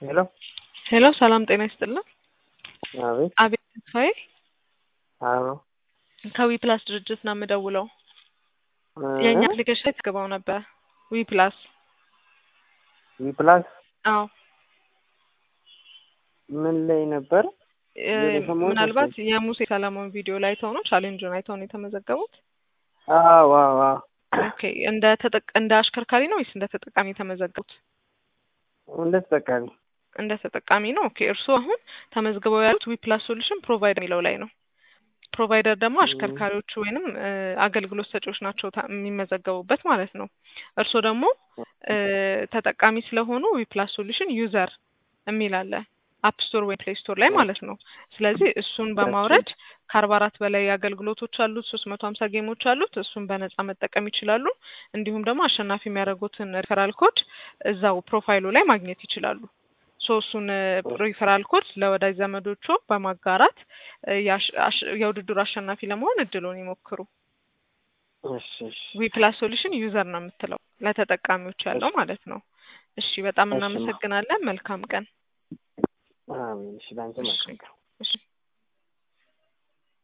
ሄሎ ሄሎ ሰላም ጤና ይስጥልን። አቤት አቤት ተስፋዬ አዎ ከዊ ፕላስ ድርጅት ነው የምደውለው። እ የእኛ አፕሊኬሽን ላይ ተገባው ነበር። ዊ ፕላስ ዊ ፕላስ አዎ ምን ላይ ነበር? እ የሰማሁት ምናልባት የሙሴ ሰለሞን ቪዲዮ ላይ አይተው ነው ቻሌንጁን አይተው ነው የተመዘገቡት። አዎ አዎ አዎ ኦኬ እንደ ተጠቅ እንደ አሽከርካሪ ነው ወይስ እንደ ተጠቃሚ የተመዘገቡት? እንደ ተጠቃሚ እንደ ተጠቃሚ ነው። ኦኬ እርስዎ አሁን ተመዝግበው ያሉት ዊ ፕላስ ሶሉሽን ፕሮቫይደር የሚለው ላይ ነው። ፕሮቫይደር ደግሞ አሽከርካሪዎቹ ወይንም እ አገልግሎት ሰጪዎች ናቸው ታ- የሚመዘገቡበት ማለት ነው። እርስዎ ደግሞ እ ተጠቃሚ ስለሆኑ ዊ ፕላስ ሶሉሽን ዩዘር የሚል አለ አፕ ስቶር ወይም ፕሌይ ስቶር ላይ ማለት ነው። ስለዚህ እሱን በማውረድ ከአርባ አራት በላይ አገልግሎቶች አሉት፣ ሶስት መቶ ሀምሳ ጌሞች አሉት። እሱን በነጻ መጠቀም ይችላሉ። እንዲሁም ደግሞ አሸናፊ የሚያደርጉትን ሪፈራል ኮድ እዛው ፕሮፋይሉ ላይ ማግኘት ይችላሉ። ሶ እሱን ሪፈራል ኮድ ለወዳጅ ዘመዶቹ በማጋራት እ የአሽ- አሽ- የውድድሩ አሸናፊ ለመሆን እድሉን ይሞክሩ። እሺ እሺ ዊ ፕላስ ሶሉሽን ዩዘር ነው የምትለው ለተጠቃሚዎች ያለው ማለት ነው። እሺ በጣም እሺ። እናመሰግናለን። መልካም ቀን። አሜን። እሺ ላንቺ እሺ መልካም እሺ